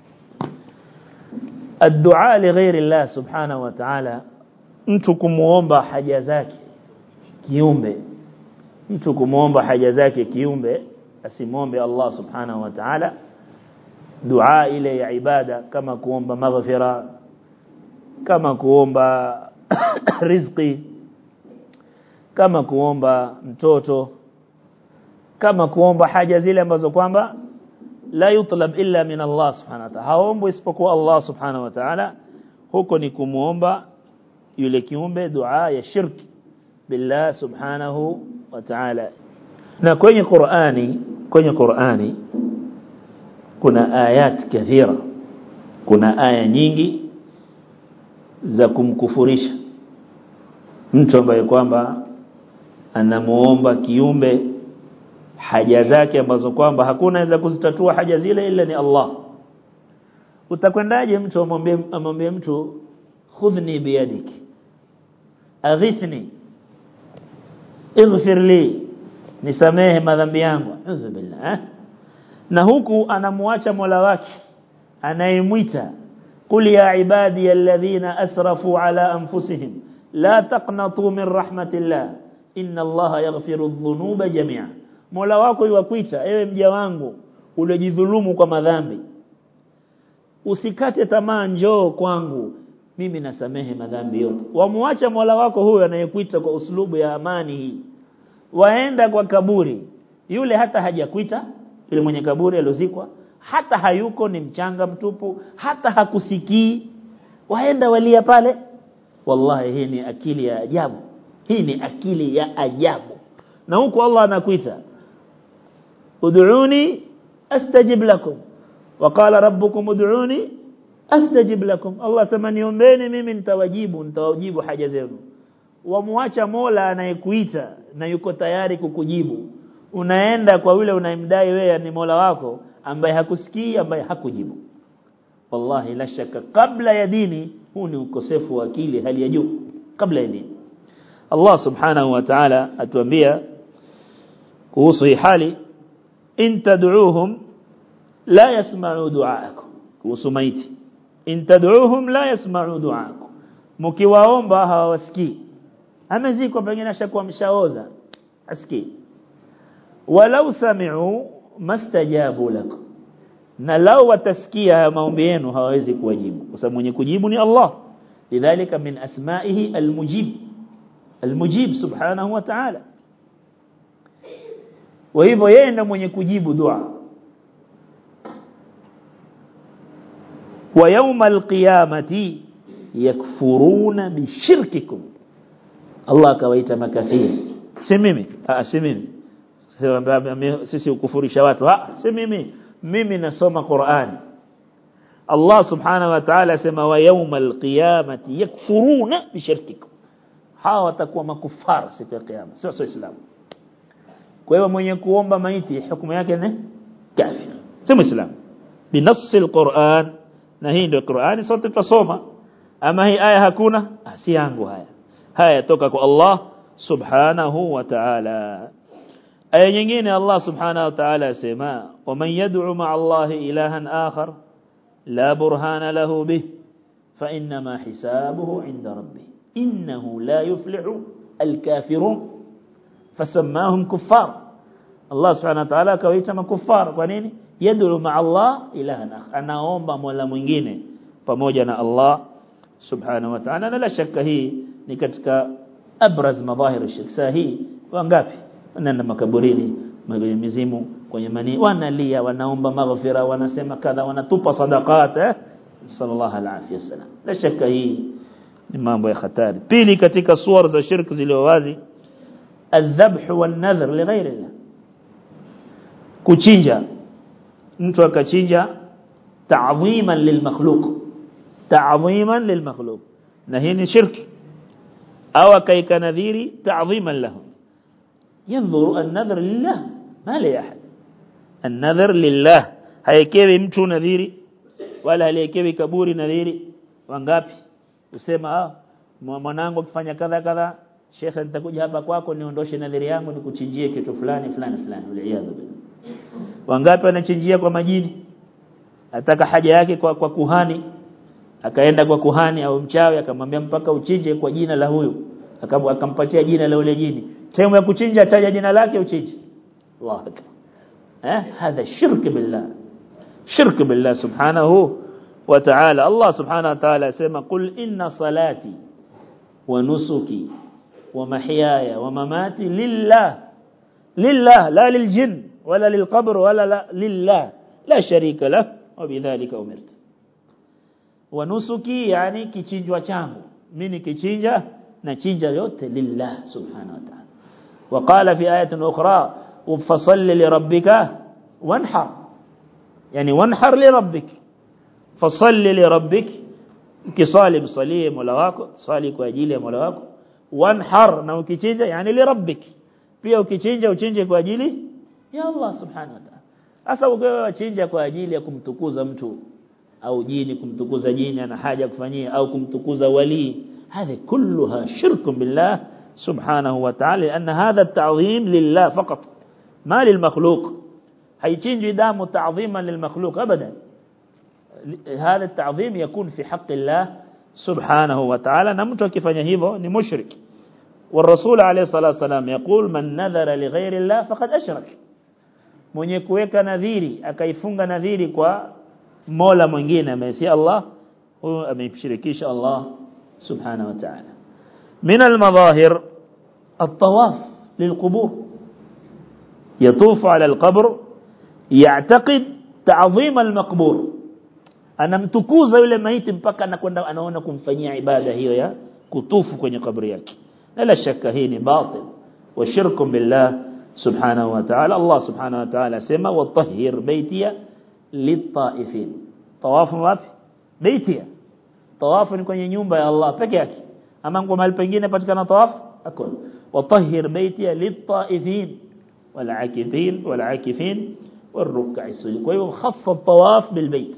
الدعاء لغير الله سبحانه وتعالى mtu kumuomba haja zake kiumbe mtu kumuomba haja zake kiumbe asimuombe Allah subhanahu wa ta'ala dua ile ya ibada kama kuomba maghfira kama kuomba riziki kama kuomba mtoto kama kuomba haja zile ambazo kwamba la yutlab illa min Allah subhanahu wa ta'ala haombi isipokuwa Allah subhanahu wa ta'ala huko ni kumuomba yule kiumbe dua ya shirki billah subhanahu wa ta'ala na kwenye Qur'ani kwenye Qur'ani kuna ayat kathira kuna aya nyingi za kumkufurisha mtu ambaye kwamba anamuomba kiumbe haja zake ambazo kwamba hakuna za kuzitatua haja zile ila ni Allah utakwendaje mtu amwambie amwambie mtu khudhni biyadiki aghithni ighfir li nisamehe madhambi yangu auzu billah eh? na huku anamuacha Mola wake anayemwita qul ya ibadi alladhina asrafu ala anfusihim la taqnatu min rahmatillah inna allaha yaghfiru adh-dhunuba jami'a Mola wako yuwakuita ewe mja wangu uliojidhulumu kwa madhambi usikate tamaa njoo kwangu mimi nasamehe madhambi yote wamuacha Mola wako huyo anayekuita kwa uslubu ya amani hii waenda kwa kaburi yule hata hajakuita yule mwenye kaburi aliozikwa hata hayuko ni mchanga mtupu hata hakusikii waenda walia pale wallahi hii ni akili ya ajabu hii ni akili ya ajabu na huko Allah anakuita ud'uni astajib lakum waqala rabbukum ud'uni astajib lakum Allah sema niombeni mimi nitawajibu nitawajibu haja zenu wamuacha Mola anayekuita na yuko tayari kukujibu unaenda kwa yule unayemdai wewe ni Mola wako ambaye hakusikii ambaye hakujibu wallahi la shaka kabla ya dini huu ni ukosefu wa akili hali ya juu kabla ya dini Allah subhanahu wa ta'ala atuambia kuhusu hii hali in tad'uuhum la yasma'u du'aakum kuhusu maiti in tad'uuhum la yasma'u du'aakum mkiwaomba hawawasikii amezikwa pengine ashakuwa mshaoza asikii walau sami'u mastajabu lak na lau watasikia maombi yenu hawawezi kuwajibu kwa sababu mwenye kujibu ni Allah lidhalika min asma'ihi almujib almujib subhanahu wa ta'ala wa hivyo yeye ndiye mwenye kujibu dua wa yawma alqiyamati yakfuruna bishirkikum Allah akawaita makafiri si mimi ah si mimi sisi ukufurisha watu ah si mimi mimi nasoma Qur'an Allah subhanahu wa ta'ala asema wa yawmal qiyamati yakfuruna bishirkikum hawa watakuwa makufara siku ya kiyama sio sio islamu kwa hiyo mwenye kuomba maiti hukumu yake ni kafir si muislamu binafsi alquran na hii ndio Qur'ani sote tutasoma ama hii aya hakuna si yangu haya haya toka kwa Allah subhanahu wa ta'ala aya nyingine Allah subhanahu wa ta'ala asema waman yad'u ma'a Allah ilahan akhar la burhana lahu bih fa inma hisabuhu 'inda rabbih innahu la yuflihu al-kafirun fasammahum kuffar Allah subhanahu wa ta'ala akawaita makuffar kwa nini yad'u ma'a Allah ilahan akhar anaomba mola mwingine pamoja na Allah subhanahu wa ta'ala na la shaka hii ni katika abraz madhahir shirk sahi wangapi wanaenda makaburini mizimu kwenye mani wanalia wanaomba maghfira wanasema kadha wanatupa sadaqat eh sallallahu alaihi wasallam la shaka hii ni mambo ya hatari pili katika suwar za shirk zilizo wazi الذبح والنذر لغير الله kuchinja mtu akachinja ta'dhiman lilmakhluq ta'dhiman lilmakhluq na hii ni shirki au akaika nadhiri ta'dhiman lahu ينظر النذر لله ما لي أحد النذر لله haikewi mtu nadhiri wala aliyekewi kaburi nadhiri wangapi usema ah mwanangu akifanya kadha kadha shekhe nitakuja hapa kwako niondoshe nadhiri yangu nikuchinjie kitu fulani fulani fulani uliyadhu wangapi wanachinjia kwa majini ataka haja yake kwa, kwa kuhani akaenda kwa kuhani au mchawi akamwambia mpaka uchinje kwa jina la huyu akampatia jina la yule jini sehemu ya kuchinja taja jina lake uchinje Allah eh hadha shirk billah shirk billah subhanahu wa ta'ala Allah subhanahu wa ta'ala asema qul inna salati wa nusuki wa mahyaya wa mamati lillah lillah la liljin wala lilqabr wala la lillah la sharika lah wa bidhalika umirtu wa nusuki yani kichinjwa changu mimi kichinja na chinja yote lillah subhanahu wa ta'ala وقال في آية أخرى فصل لربك وانحر يعني وانحر لربك فصل لربك كصالب صلي مولا wako swali kwa ajili ya Mola wako wanhar na ukichinja yani li rabbik pia ukichinja uchinje kwa ajili ya Allah subhanahu wa ta'ala sasa ukiwa chinja kwa ajili ya kumtukuza mtu au jini kumtukuza jini ana haja kufanyia au kumtukuza wali هذه كلها شرك بالله سبحانه وتعالى لأن هذا التعظيم لله فقط ما للمخلوق هيتشنج دام تعظيما للمخلوق أبدا هذا التعظيم يكون في حق الله سبحانه وتعالى نمت كيفanya hivyo ni mushrik والرسول عليه الصلاه والسلام يقول من نذر لغير الله فقد اشرك mwenye kuweka nadhiri akaifunga nadhiri kwa Mola mwingine amesi Allah huyo amemshirikisha Allah subhanahu wa ta'ala من المظاهر الطواف للقبور يطوف على القبر يعتقد تعظيم المقبور anamtukuza yule maiti mpaka anakwenda anaona kumfanyia ibada hiyo ya kutufu kwenye kaburi yake la shaka hii ni batil wa shirku billah subhanahu wa ta'ala Allah subhanahu wa ta'ala sema watahhir baitiya litaifin tawafu wapi baitia tawafu ni kwenye nyumba ya Allah peke yake ama kwa mahali pengine patikana tawafu hakuna watahhir baitiya litaifin والعاكفين والعاكفين والركع السجود kwa hiyo khassa الطواف بالبيت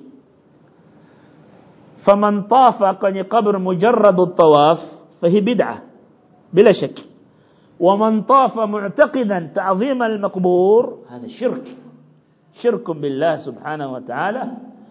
فمن طاف kwenye قبر مجرد الطواف فهي بدعة بلا شك ومن طاف معتقدا تعظيم المقبور هذا شرك شرك بالله سبحانه وتعالى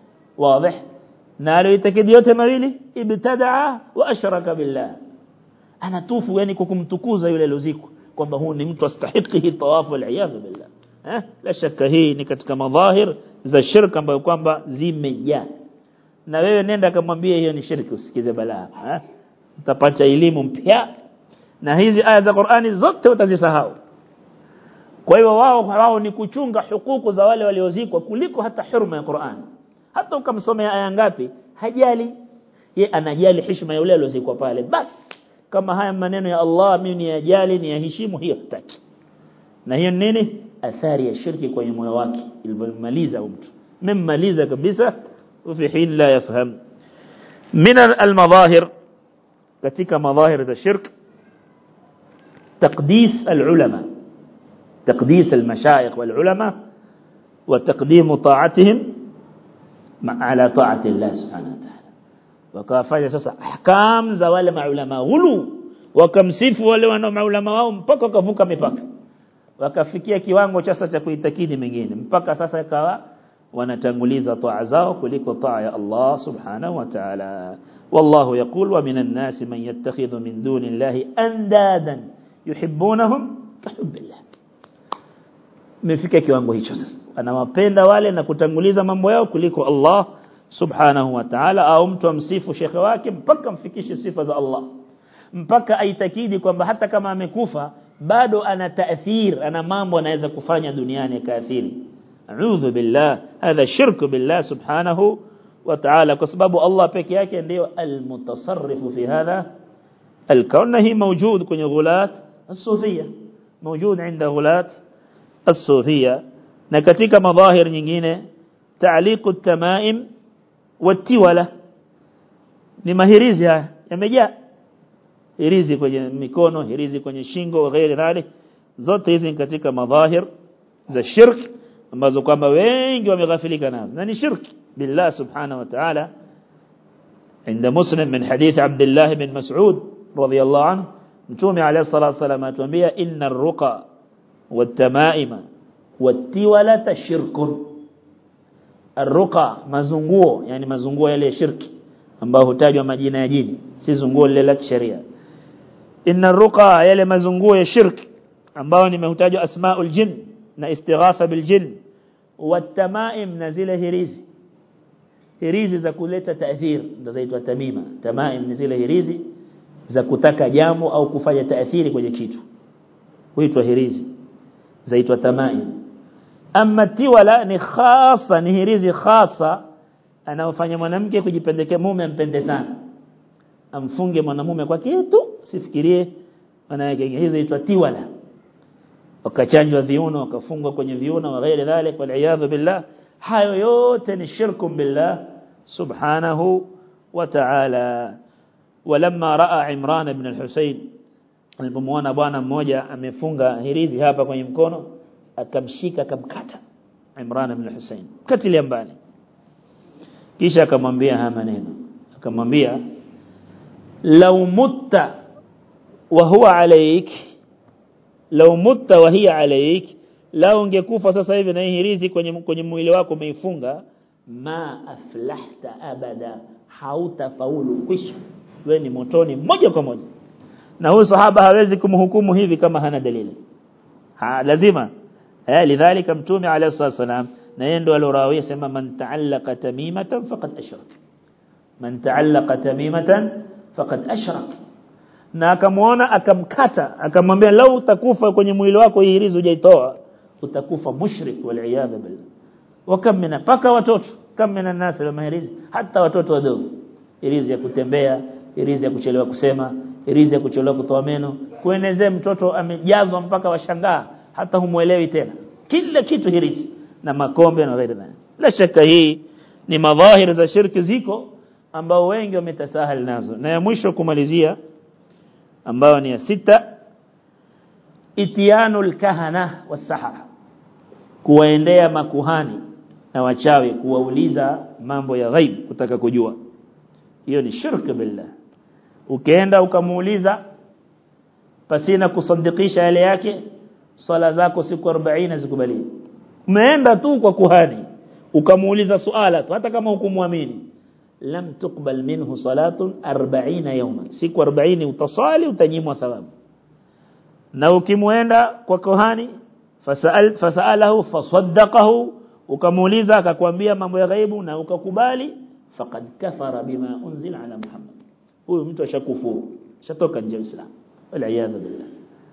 واضح نالو يتكد yote mawili ibtadaa wa ashraka billah anatufu yani kwa kumtukuza yule alozikwa kwamba huu ni mtu astahiki tawafu aliyadhu billah eh la shaka hii ni katika madhahir za shirka ambayo kwamba zimejaa na wewe nenda kamwambie hiyo ni shirki usikize balaa eh utapata elimu mpya na hizi aya za Qur'ani zote utazisahau kwa hiyo wao wao ni kuchunga hukuku za wale waliozikwa kuliko hata hurma ya Qur'an hata ukamsomea aya ngapi hajali ye anajali heshima ya yule aliyozikwa pale basi kama haya maneno ya Allah mimi ni ajali ni yaheshimu hiyo hataki na hiyo nini athari ya shirki kwenye moyo wake ilipomaliza mtu mmaliza kabisa وفي حين لا يفهم من المظاهر katika madhahir za shirk تقديس العلماء تقديس المشايخ والعلماء وتقديم طاعتهم على طاعة الله سبحانه وتعالى wakawafanya sasa ahkam za wale maulama ghulu wakamsifu wale wana maulama wao mpaka wakavuka mipaka wakafikia kiwango cha sasa cha kuitakidi mengine mpaka sasa ikawa wanatanguliza taa zao kuliko taa ya Allah subhanahu wa ta'ala wallahu yaqul wa minan nasi man yattakhidhu min dunillahi andadan yuhibbunahum kahubbillah mefika kiwango hicho sasa anawapenda wale na kutanguliza mambo yao kuliko Allah subhanahu wa ta'ala au mtu amsifu shekhe wake mpaka mfikishe sifa za Allah mpaka aitakidi kwamba hata kama amekufa bado ana taathir ana mambo anaweza kufanya duniani kaathiri a'udhu billah hadha shirku billah subhanahu wa ta'ala kwa sababu Allah peke yake ndio almutasarrifu fi hadha الكون هي موجود kwenye ghulat الصوفيه موجود عند غلات الصوفيه na katika madhahir nyingine ta'liqu at-tamaim wat-tiwala ni mahirizi haya yamejaa hirizi kwenye mikono hirizi kwenye shingo na ghairi dhalik zote hizi katika madhahir za shirk ambazo kwamba wengi wameghafilika nazo na ni shirk billah subhanahu wa ta'ala عند مسلم من حديث عبد الله بن مسعود رضي الله عنه متومي عليه الصلاة والسلام أتومي إن الرقى والتمائم والتولة شرك الرقى مزنقوه يعني مزنقوه يلي شرك ambao hutajwa majina ya jini si zunguo lile la kisheria inna ruqa yale mazunguo ya shirk ambao nimehutajwa asmaul jin na istighatha bil jin watamaim na zile hirizi hirizi za kuleta taathir ndo zaitwa tamima tamaim ni zile hirizi za kutaka jambo au kufanya taathiri kwenye kitu huitwa hirizi zaitwa tamaim amma tiwala ni khasa ni hirizi khasa anaofanya mwanamke kujipendekea mume ampende sana amfunge mwanamume kwa kitu sifikirie maana yake hizo inaitwa tiwala wakachanjwa viuno wakafungwa kwenye viuno na ghairi dhalik wal billah hayo yote ni shirku billah subhanahu wa ta'ala ولما راى عمران بن الحسين alipomwona bwana mmoja amefunga hirizi hapa kwenye mkono akamshika akamkata Imran ibn Hussein katilia mbali kisha akamwambia haya maneno akamwambia law mutta wa huwa alayk law mutta wa hiya alayk lao ungekufa sasa hivi na hirizi kwenye kwenye mwili wako umeifunga ma aflahta abada hautafaulu kwisha wewe ni motoni moja kwa moja na huyu sahaba hawezi kumhukumu hivi kama hana dalili ha lazima eh lidhalika mtume alayhi wasallam na yeye ndo alorawia sema man ta'allaqa tamimatan faqad ashrak man ta'allaqa tamimatan faqad ashrak na akamuona akamkata akamwambia lau utakufa kwenye mwili wako hii hirizi hujaitoa utakufa mushrik wal iyad billah wakam mina paka watoto kama mina nasi la mahirizi hata watoto wadogo hirizi ya kutembea hirizi ya kuchelewa kusema hirizi ya kuchelewa kutoa meno kuenezea mtoto amejazwa mpaka washangaa hata humuelewi tena kila kitu hirizi na makombe na ghairi dhalik la shaka hii ni madhahir za shirki ziko ambao wengi wametasahal nazo na ya mwisho kumalizia ambao ni ya sita itianul kahana wasahara kuwaendea makuhani na wachawi kuwauliza mambo ya ghaib kutaka kujua hiyo ni shirk billah ukienda ukamuuliza pasina kusadikisha yale yake swala zako siku 40 zikubaliwe umeenda tu kwa kuhani ukamuuliza suala tu hata kama hukumwamini lam tuqbal minhu salatun 40 yawman siku 40 utasali utanyimwa thawabu na ukimwenda kwa kohani fasal fasalahu fasaddaqahu ukamuuliza akakwambia mambo ya ghaibu na ukakubali faqad kafara bima unzila ala muhammad huyo mtu ashakufuru shatoka nje ya Uislamu wal billah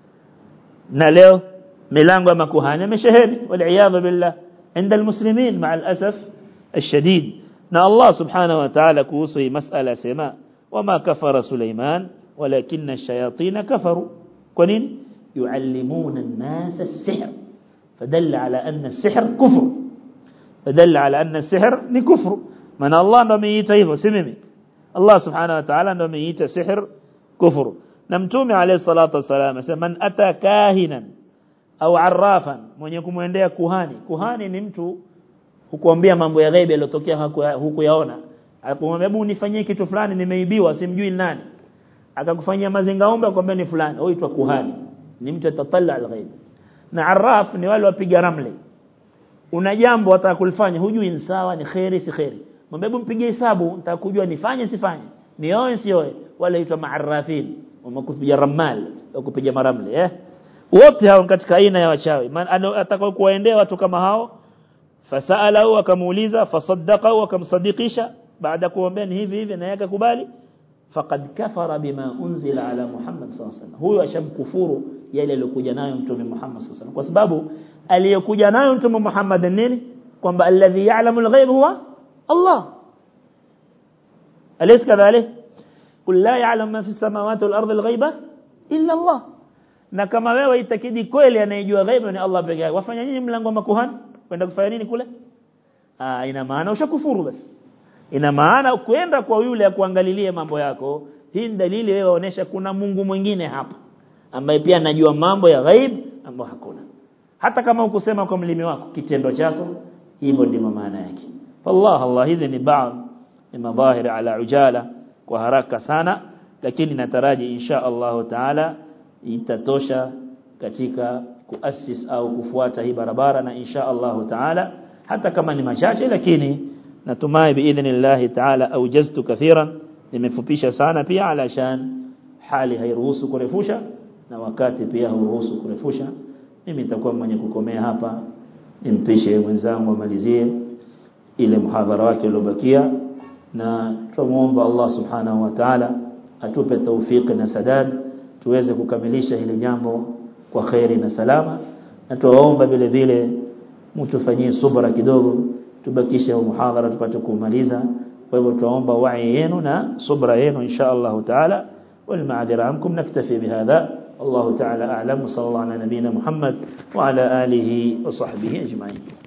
na leo milango ya makuhani imesheheni wal billah عند المسلمين مع الأسف الشديد نا الله سبحانه وتعالى كوصي مسألة سماء وما كفر سليمان ولكن الشياطين كفروا كنين يعلمون الناس السحر فدل على أن السحر كفر فدل على أن السحر نكفر من الله نميت هيفو سممي الله سبحانه وتعالى نميت سحر كفر نمتومي عليه الصلاة والسلام من أتى كاهنا au arrafan mwenye kumwendea kuhani kuhani ni mtu hukuambia mambo ya ghaibu yaliyotokea hukuyaona akamwambia hebu nifanyie kitu fulani nimeibiwa simjui nani akakufanyia mazingaombe akwambia ni fulani huitwa kuhani ni mtu atatalla alghaib na arraf ni wale wapiga ramli una jambo wataka kulifanya hujui ni sawa ni khairi si khairi mwambie hebu mpige hesabu nitakujua nifanye sifanye nioe sioe wale huitwa maarrafin wamekupiga ramal kupiga maramli eh wote hao katika aina ya wachawi atakao kuwaendea watu kama hao fasalahu akamuuliza fasaddaqahu akamsadikisha baada kuombea hivi hivi na yake kubali faqad kafara bima unzila ala Muhammad sallallahu alaihi wasallam huyo ashamkufuru yale aliyokuja nayo mtume Muhammad sallallahu alaihi wasallam kwa sababu aliyokuja nayo mtume Muhammad nini kwamba alladhi ya'lamu al-ghaib huwa Allah alaysa kadhalik qul la ya'lamu ma fi as-samawati wal-ardi al-ghaiba illa Allah na kama wewe itakidi kweli anayejua ghaibu ni Allah pekee yake wafanya nini mlango wa makuhani kwenda kufanya nini kule ah ina maana ushakufuru basi ina maana kwenda kwa yule ya kuangalilie mambo yako hii ni dalili wewe waonesha kuna Mungu mwingine hapa ambaye pia anajua mambo ya ghaib ambayo hakuna hata kama ukusema kwa mlimi wako kitendo chako hivyo ndivyo maana yake fallah Allah hizi ni baadhi ni madhahiri ala ujala kwa haraka sana lakini nataraji insha Allah taala itatosha katika kuasis au kufuata hii barabara na insha Allah taala hata kama ni machache lakini natumai biidhnillah taala aujaztu kathiran nimefupisha sana pia alashan hali hairuhusu kurefusha na wakati pia hauruhusu kurefusha mimi nitakuwa mwenye kukomea hapa nimpishe mwenzangu amalizie ile muhadhara wake uliobakia na tumuomba Allah subhanahu wa ta'ala atupe tawfik na sadad tuweze kukamilisha hili jambo kwa khairi na salama na tuwaomba vile vile mtufanyie subra kidogo tubakishe muhadhara tupate kumaliza kwa hivyo tuwaomba wai yenu na subra yenu insha Allah taala والمعذرة عنكم نكتفي بهذا الله تعالى أعلم صلى الله على نبينا محمد وعلى آله وصحبه أجمعين